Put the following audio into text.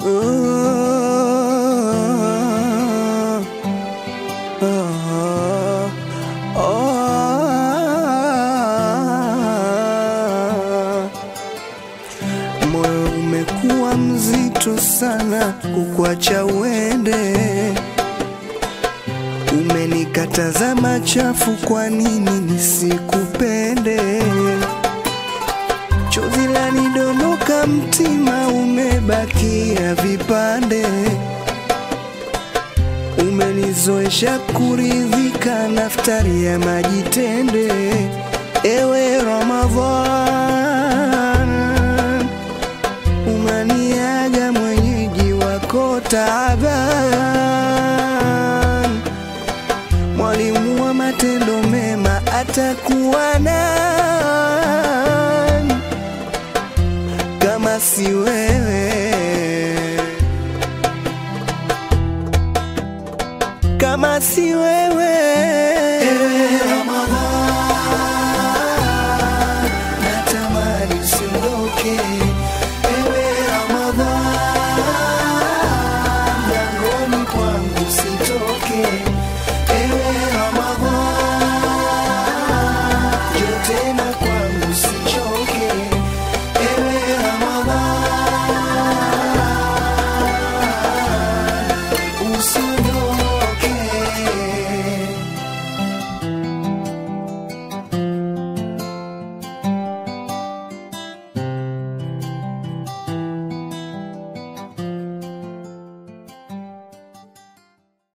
Moyo umekuwa mzito sana kukwacha uende, umenikataza machafu, kwa nini nisikupende? Chozi lanidondoka, mtima umebakia vipande, umenizoesha kuridhika, naftari ya maji tende. Ewe Ramadhan, unaniaga mwenyeji wako taaban, mwalimu wa matendo mema atakuwa nani kama si wewe? Kama si wewe